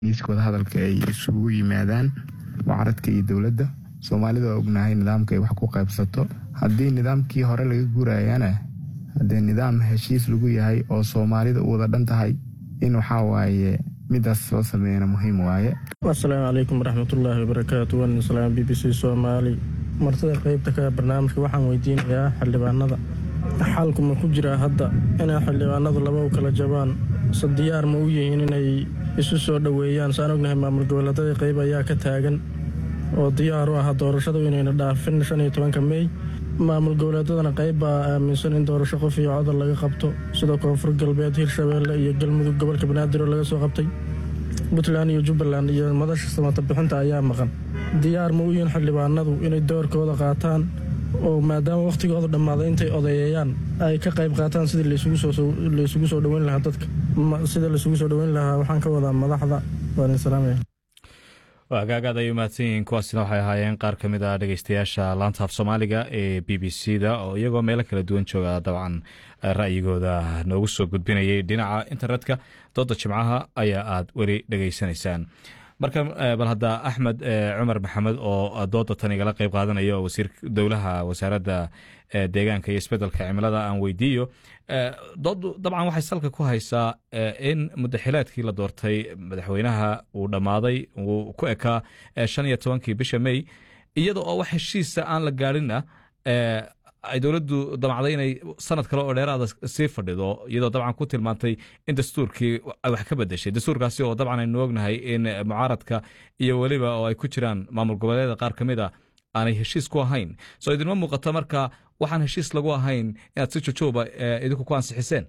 miiskooda hadalka ay isugu yimaadaan mucaaradka iyo dowladda soomaalida waa ognahay nidaamka ay wax ku qaybsato haddii nidaamkii hore laga gurayana haddee nidaam heshiis lagu yahay oo soomaalida u wada dhan tahay in waxaa waaye midaas soo sameeyana muhiim waaye asalaamu calaykum waraxmatullaahi wabarakaatu waan salaam b b c soomaali martida qeybta ka barnaamijka waxaan weydiinayaa xildhibaanada xalku ma ku jiraa hadda inay xildhibaanadu laba u kala jabaan se diyaar ma u yihiin inay isu soo dhoweeyaan saan ognahay maamul goboleedadii qeyb ayaa ka taagan oo diyaar u ah doorashadu inayna dhaafin shan iyo tobanka mey maamul goboleedadana qayb baa aaminsan in doorasho qof iyo codal laga qabto sida koonfur galbeed hirshabeelle iyo galmudug gobolka banaadir oo laga soo qabtay puntland iyo jubbaland iyo madasha samata bixinta ayaa maqan diyaar ma u yihiin xildhibaanadu inay doorkooda qaataan oo maadaama wakhtigooda dhammaaday intay odeeyayaan ay ka qayb qaataan sidii laysugu soo dhoweyn lahaa dadka sida laysugu soo dhoweyn lahaa waxaan ka wadaa madaxda waan salaamaya agaagaad ay umahadsan yihiin kuwaasina waxay ahaayeen qaar ka mid a dhegeystayaasha laanta af soomaaliga ee b b c da oo iyagoo meelo kala duwan jooga dabcan ra'yigooda noogu soo gudbinayay dhinaca internetka dooda jimcaha ayaa aad weli dhegeysanaysaan marka bal hadda axmed cumar maxamed oo dooda tan igala qeyb qaadanaya oo wasiir dowlaha wasaaradda deegaanka iyo isbedelka cimilada aan weydiiyo doodu dabcan waxay salka ku haysaa in mudaxilaadkii la doortay madaxweynaha uu dhammaaday uu ku ekaa shan iyo tobankii bisha mey iyada oo wax heshiisa aan la gaadhinna ay dowladdu damacday inay sanad kale oo dheeraada sii fadhido iyadoo dabcan ku tilmaantay in dastuurkii ay wax ka bedeshay dastuurkaasi oo dabcan aynu ognahay in mucaaradka iyo weliba oo ay ku jiraan maamul goboleeda qaar ka mid a aanay heshiis ku ahayn soo idinma muuqato marka waxaan heshiis lagu ahayn inaad si jojooba idinku ku ansixiseen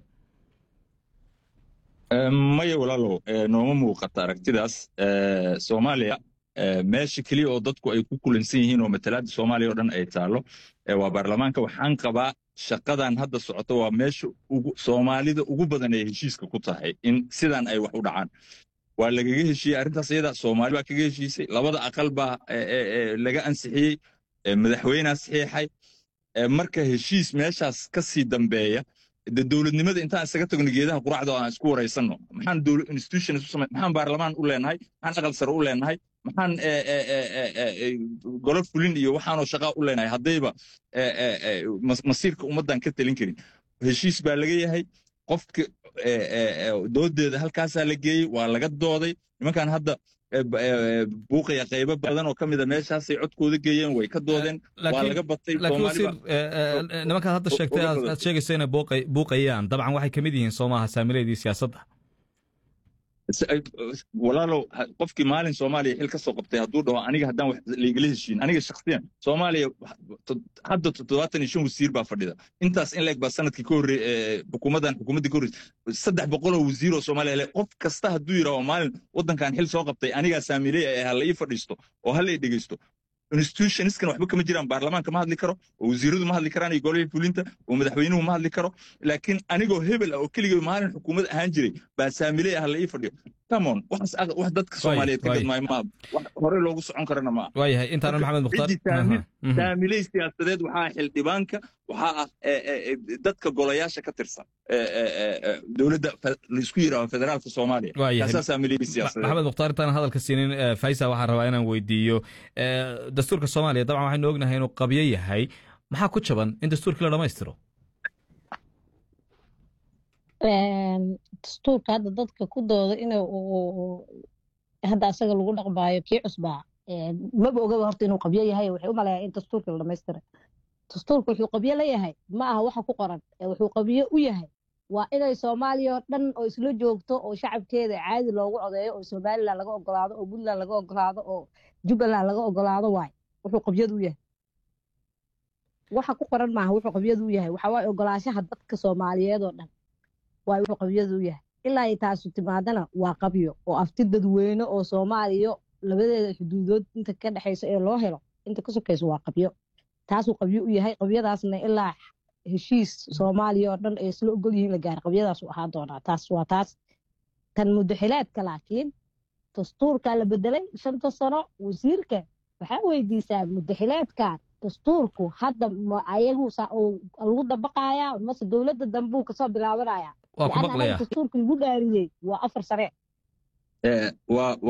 maya walaalow nooma muuqata aragtidaas soomaaliya meesha keliya oo dadku ay ku kulansan yihiin oo matalaadda soomaaliya oo dhan ay taallo waa baarlamaanka waxaan qabaa shaqadan hadda socoto waa meesha soomaalida ugu badan ay heshiiska ku tahay in sidan ay wax u dhacaan waa lagaga heshiiyey arrintaas iyada soomaali baa kaga heshiisay labada aqal baa laga ansixiyey madaxweynea saxiixay marka heshiis meeshaas ka sii dambeeya de dowladnimada intaan isaga tagno geedaha quracda oo aan isku waraysanno maxaan institutions u samay maxaan baarlamaan u leenahay maxaan aqal sare u leenahay maxaan golo fulin iyo waxaanoo shaqaa u leenahay haddayba masiirka ummaddan ka talin karin heshiis baa laga yahay qofka doodeeda halkaasaa la geeyey waa laga dooday nimankan hadda buuqaya qaybo badan oo ka mida meeshaasay codkooda geeyeen way ka doodeen waa laga batay nimankaad hadda sheegtay aad sheegayso inay buuqayaan dabcan waxay ka mid yihiin soomaha saamileedii siyaasadda walaalow qofkii maalin soomaaliya xil ka soo qabtay hadduu dhaho aniga haddaan wax laigala heshiin aniga shakhsiyan soomaaliya hadda toddobaatan iyo shan wasiir baa fadhida intaas in leeg baa sanadkii ka horreey xukuumaddan xukuumaddii ka horreysay saddex boqol oo wasiir oo soomaaliya le qof kasta hadduu yidhaho maalin waddankan xil soo qabtay anigaa saamiley ee hala ii fadhiisto oo hala ii dhegeysto institutionskan waxba kama jiraan baarlamaanka ma hadli karo oo wasiiradu ma hadli karaan iyo golihii fulinta oo madaxweynuhu ma hadli karo laakiin anigoo hebel ah oo keligay maalin xukuumad ahaan jiray baa saamiley ah la ii fadhiyo camon wax dadka soomaaliyeed ka gadmaayo maaha wax hore loogu socon karana maaha waayahay intaanan maxamed mukhtaar saamiley siyaasadeed waxaa ah xildhibaanka waxaa ah dadka golayaasha ka tirsan dowladda laisku yidhaaho federaalka soomaaliya kaasaa saamiley siyaasadeed maxamed mukhtaar intaanan hadalka siinin faisa waxaan rabaa inaan weydiiyo dastuurka soomaaliya dabcan waxaynu ognahay inuu qabyo yahay maxaa ku jaban in dastuurkii la dhammaystiro dastuurka hadda dadka ku dooda in hadda asaga lagu dhaqmaayo kii cusbaa maba ogaba horta inuu qabyo yahay waxay u malayaa in dastuurka la dhamaystira dastuurka wuxuu qabyo leeyahay ma aha waxa ku qoran wuxuu qabyo u yahay waa inay soomaaliya oo dhan oo isla joogto oo shacabkeeda caadi loogu codeeyo oo somalilan laga ogolaado oo puntland laga ogolaado oo jubbaland laga ogolaado waay wuxuu qabyadu yahay waxa ku qoran maaha wuxuu qabyadu yahay waxa waay ogolaashaha dadka soomaaliyeed oo dhan waay wuxuu qabyadu yahay ilaa ay taasu timaadana waa qabyo oo afti dadweyne oo soomaaliya labadeeda xuduudood inta ka dhexaysa ee loo helo inta ka sokayso waa qabyo taasuu qabyo u yahay qabyadaasna ilaa heshiis soomaaliya oo dhan ay isla ogol yihiin la gaara qabyadaasu ahaa doonaa taas waa taas tan mudaxilaadka laakiin dastuurkaa la bedelay shanta sano wasiirka waxaa weydiisaa mudaxilaadkan dastuurku hadda ayagu lagu dabaqayaa mase dowladda dambuu kasoo bilaabanaya waa ku maqlaya dastuurka lagu dhaariyey waa afar sane